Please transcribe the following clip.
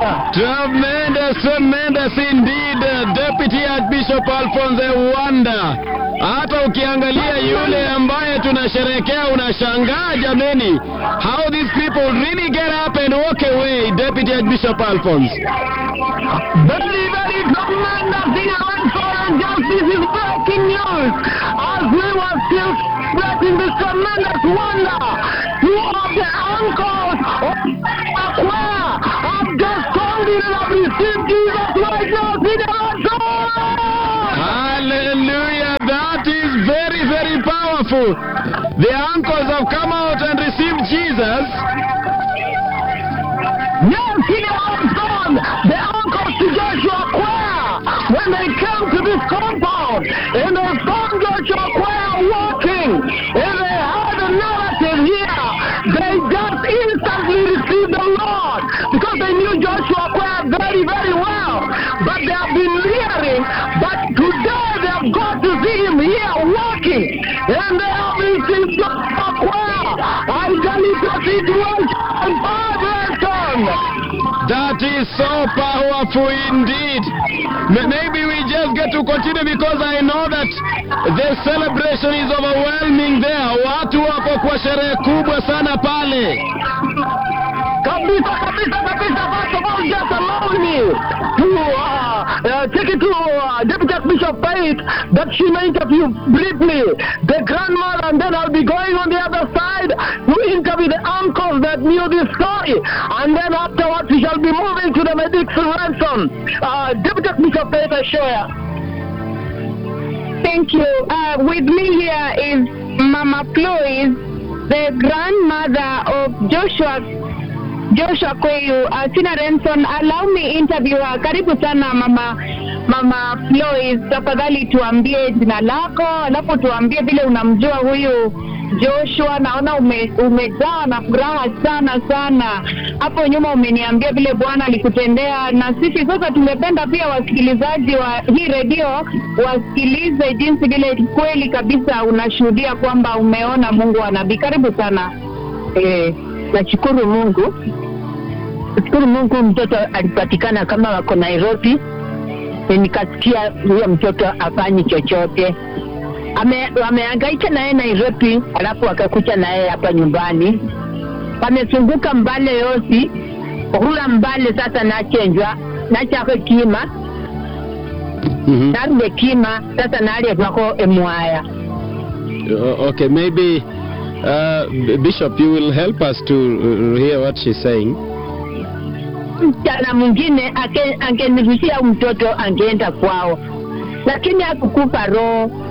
Tremendous, tremendous indeed, uh, Deputy Archbishop Alphonse Wanda. Hata ukiangalia yule ambaye tunasherekea unashangaa jameni, how these people really get up and walk away, Deputy Archbishop Alphonse. Very, very tremendous in and justice is breaking news as we were still spreading this tremendous wonder. Two of the uncles of Aqua have just told you that have received Jesus right now. See the Lord Hallelujah, that is very, very powerful. The uncles have come out and received Jesus. Yes, he has done. The uncles to Joshua Choir, when they came to this compound, and they found Joshua Choir walking, and they heard a narrative here, they just instantly received the Lord, because they knew Joshua Choir very, very well. But they have been hearing, but today they have got to see him here walking, and they have received Joshua Choir. I tell you, the situation, vibration. That is so powerful indeed. M- Maybe we just get to continue because I know that the celebration is overwhelming there. Watu wako kwa sherehe kubwa sana pale. Kabisa, kabisa, kabisa. First of all, just allow me to uh, uh, take it to uh, Deputy Archbishop Faith that she may interview briefly the grandmother, and then I'll be going on the other side to interview the uncles that knew this story. And then afterwards, we shall be moving to the Medixon ransom. Uh, Deputy Archbishop Faith, I share. Thank you. Uh, with me here is Mama Floyd, the grandmother of Joshua Joshua Kweyu. Uh, Tina Renson, allow me interview her. Karibu sana mama Mama Floyd, tafadhali tuambie jina lako, alafu tuambie vile unamjua huyu Joshua. Naona ume, umejawa na furaha sana sana. Hapo nyuma umeniambia vile Bwana alikutendea, na sisi sasa tungependa pia wasikilizaji wa hii redio wasikilize jinsi vile kweli kabisa unashuhudia kwamba umeona Mungu wa nabii. Karibu sana. Eh, nashukuru Mungu, nashukuru Mungu, mtoto alipatikana kama wako Nairobi. E, nikasikia huyo mtoto afanyi chochote, ame wamehangaika naye Nairobi, alafu wakakucha naye hapa nyumbani, wamezunguka mbale yosi hula mbale sasa nachenjwa nachako kima Mhm. narule kima sasa naletwako emwaya Uh, Okay, maybe uh, B- Bishop, you will help us to uh, hear what she's saying. msichana mwingine ake- angenirushia mtoto angeenda kwao, lakini hakukufa roho.